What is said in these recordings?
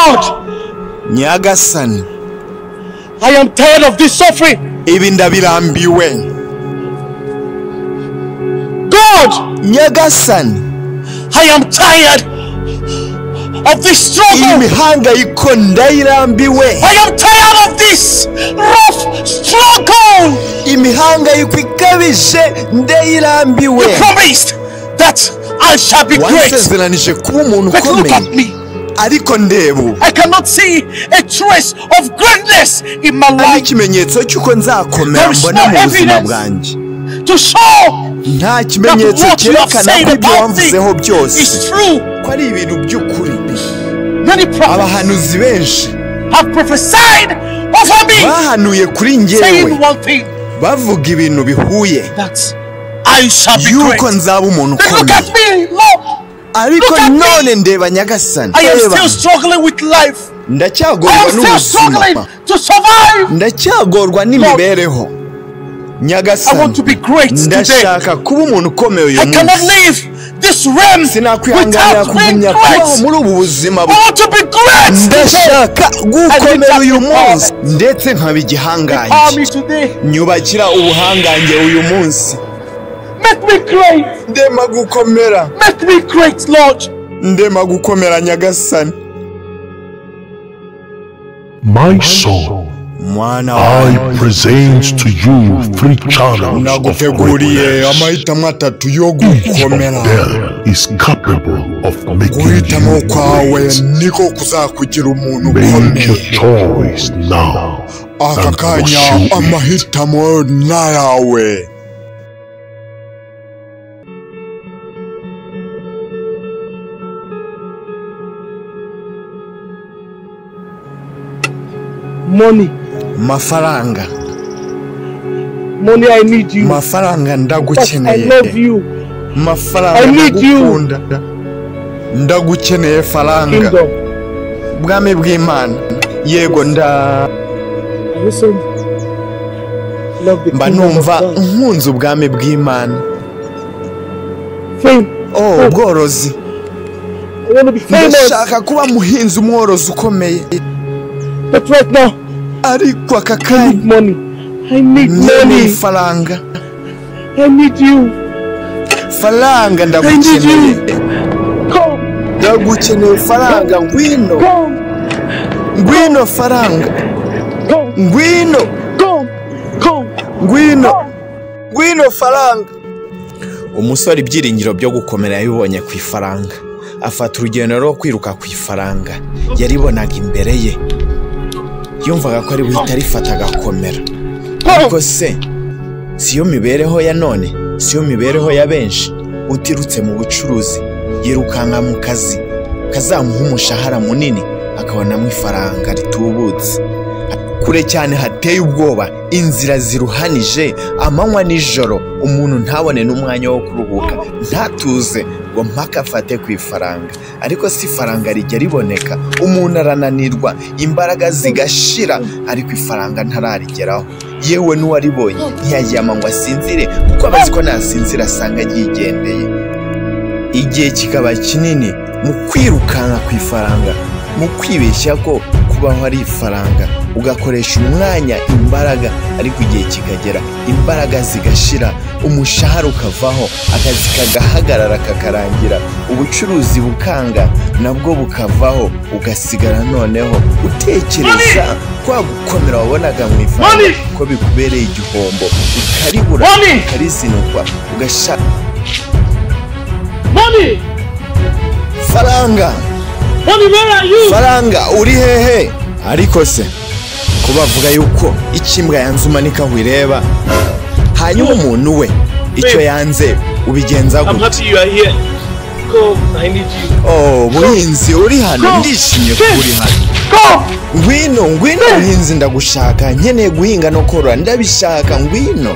God, nyagasani I am tired of this suffering. ibi ndabirambiwe God, nyagasani I am tired of this iyi struggle. mihangayiko ndayirambiwe I am tired of this rough struggle. imihangayiko ikabije ndayirambiwe You promised that I shall be great. wansezeranije kuba umuntu But look at ukomeye me. ariko ndeba ubu I cannot see a trace of greatness in my hari life ikimenyetso cy'uko nzakomera There is mbona no mu buzima evidence. bwanjye to show nta kimenyetso what you have cyerekana said ko ibyo about wamvuzeho byose is true. ko ari ibintu by'ukuri Many prophets abahanuzi benshi have prophesied over me, bahanuye kuri ngewe saying one thing bavuga ibintu bihuye that I shall be yuko great. nzaba umuntu Then look ukomeye at me, Lord. ariko Look at me. none ndeba nyagasani I am Reba, still struggling with life. I ndacyagorwa am still n'ubuzima struggling to survive. ndacyagorwa I n'imibereho want to nyagasani be great today. ndashaka kuba umuntu ukomeye uyu I cannot munsi leave this realm sinakwihanganira without being kugumya kubaho great. muri ubu buzima I want to be great today. ndashaka gukomera I uyu need that munsi ndetse nkaba Empower igihangange me today. nyubakira ubuhangange uyu munsi Make me great. ndema gukomera Make me great, Lord. ndema gukomera nyagasani My son, mwana wawe I present to you three channels of naguteguriye greatness. amahitamo atatu yo Each of gukomera them is capable of making guhitamo you kwawe great. niko kuzakugira umuntu Make your ukomeye choice now. aka and kanya pursue it. amahitamo n'ayawe Money. mafaranga Money, I need you. mafaranga Yes, I ndagukeneye love you. I mafaranga need you. ndagukunda ndagukeneye faranga Kingdom. bwami bw'imana yego nda Listen. Love the mba kingdom of numva God. nkunze ubwami bw'imana Fame. oh ubworozi I want to be famous. ndashaka kuba muhinzi umworozi ukomeye But right now, ariko aka I kanya need money. I need ni money. ifaranga I need you. faranga ndagukeneye Come. ndagukeneye faranga ngwino Come. ngwino faranga Come. ngwino Come. Come. ngwino Come. ngwino faranga umusore ibyiringiro byo gukomera yabibonye ku ifaranga afata urugendo rwo kwiruka ku ifaranga yaribonaga imbere ye yumvaga ko ari buhita arifata agakomera ariko se siyo mibereho ya none siyo mibereho ya benshi utirutse mu bucuruzi yirukanka mu kazi kazamuha umushahara munini akabonamo ifaranga ritubutse kure cyane hateye ubwoba inzira ziruhanije amanywa n'ijoro umuntu ntabone n'umwanya wo kuruhuka ntatuze ngo mpaka afate ku ifaranga ariko si ifaranga rijya riboneka umuntu arananirwa imbaraga zigashira ariko ifaranga ntararigeraho yewe n'uwaribonye ntiyaryama ngo asinzire kuko abazi ko nasinzira asanga ryigendeye igihe kikaba kinini mu kwirukanka ku ifaranga mu kwibeshya ko kubaho ari ifaranga ugakoresha umwanya imbaraga ariko igihe kikagera imbaraga zigashira umushahara ukavaho akazi kagahagarara kakarangira ubucuruzi bukanga nabwo bukavaho ugasigara noneho utekereza kwa gukomera wabonaga mu ifaranga Money! ko bikubereye igihombo ukaribura Money! ukarizinukwa ugashaka Money. faranga Money, where are you? faranga uri hehe ariko se ko bavuga yuko icyo imbwa yanze umanika aho ireba hanyuma umuntu we icyo yanze ubigenza I'm gute happy you are here. Come, I need you. oh buhinzi uri hano ndishimye kuba uri hano Come. ngwino ngwino buhinzi ndagushaka nkeneye guhinga no korora ndabishaka ngwino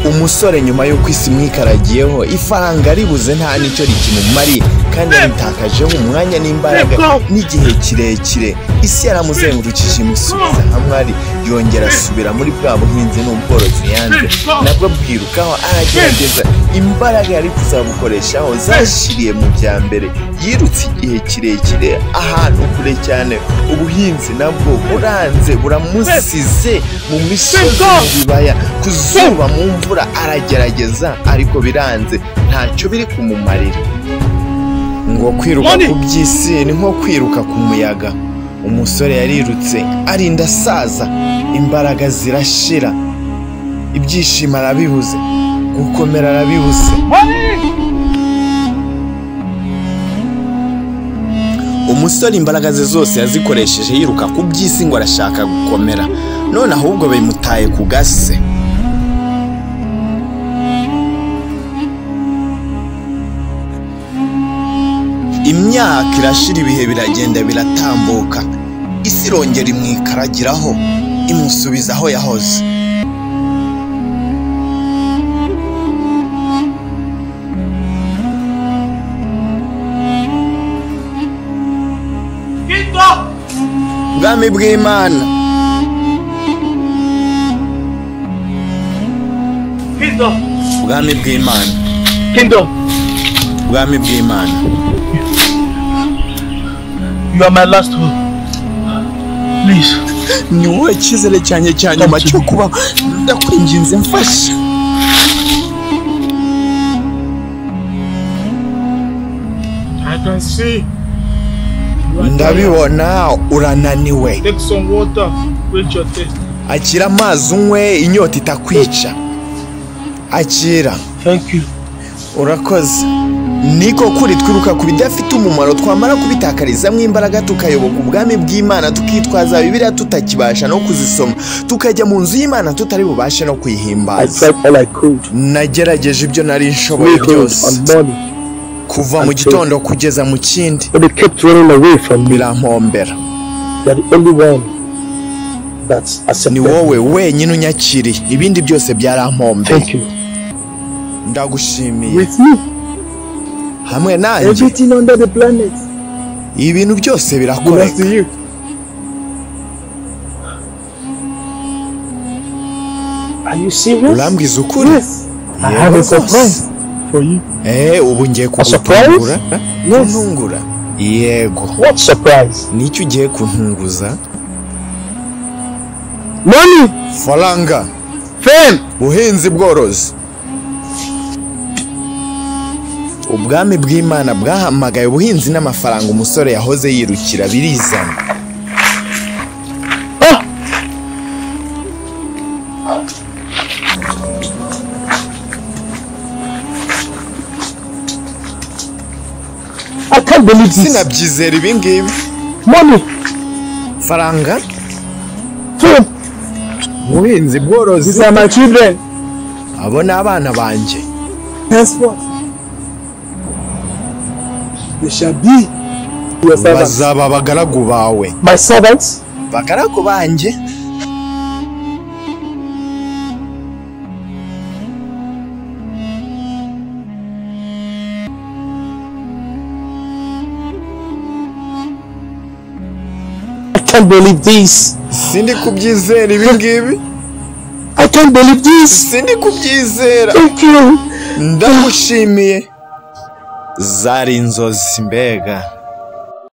umusore nyuma y'uko isi mwikaragiyeho ifaranga ribuze nta n'icyo rikimumariye kandi yabitakajeho umwanya n'imbaraga n'igihe kirekire isi yaramuzengurukije imusubiza hamwe ari yongera asubira muri bwa buhinzi n'ubworozi yanze nabwo bwirukaho aragerageza imbaraga yari kuzabukoreshaho zashiriye mu bya mbere yirutse igihe kirekire ahantu kure cyane ubuhinzi nabwo buranze buramusize mu misozi mu bibaya ku zuba mu mvura aragerageza ariko biranze ntacyo biri kumumarira ngo kwiruka ku by'isi ni nko kwiruka ku muyaga umusore yarirutse arinda asaza imbaraga zirashira ibyishimo arabibuze gukomera arabibuze umusore imbaraga ze zose yazikoresheje yiruka ku by'isi ngo arashaka gukomera none ahubwo bimutaye ku gase imyaka irashira ibihe biragenda biratambuka isi irongera imwikaragiraho imusubiza aho yahoze ubwami bw'imana Kingdom. ubwami bw'imana Kingdom. ubwami bw'imana You are my last hope. Please. ni wowe cyizere cyanjye cya nyuma cyo kubaho ndakwinginze mfasha I can see. You are tired. ndabibona urananiwe Take some water. Quench your thirst. akira amazi unywe inyota itakwica akira Thank you. urakoze niko kuri twiruka ku bidafite umumaro twamara kubitakarizamo imbaraga tukayoboka ubwami bw'imana tukitwaza bibiliya tutakibasha no kuzisoma tukajya mu nzu y'imana tutari bubashe no I kuyihimbaza tried all I could. nagerageje ibyo nari nshoboye Weekend and byose morning. kuva mu gitondo kugeza mu kindi But they kept running away from me. birampombera You're the only one that's ni accepted. wowe wenyine unyakiriye ibindi byose byarampombereye Thank you. ndagushimiye With you, hamwe nanjye everything under the planet ibintu byose belongs to birakoreka you. Are you serious? urambwiza ukuri Yes. I Yego have a rwose. surprise for you. eh ubu ngiye surprise? kugutungura Yes. kuntungura yego What surprise? nicyo ugiye kuntunguza Money, faranga fame, buhinzi bworozi ubwami bw'imana bwahamagaye ubuhinzi n'amafaranga umusore yahoze yirukira birizana I can't believe this. sinabyizera ibingibi Money, faranga fame, ubuhinzi bworozi these are my children. abo ni abana banjye Henceforth, they shall be your servants. bazaba abagaragu bawe My servants, bagaragu banjye I can't believe this. sindi kubyizera ibingibi I can't believe this. sindi kubyizera Thank you. ndagushimiye zari inzozi mbega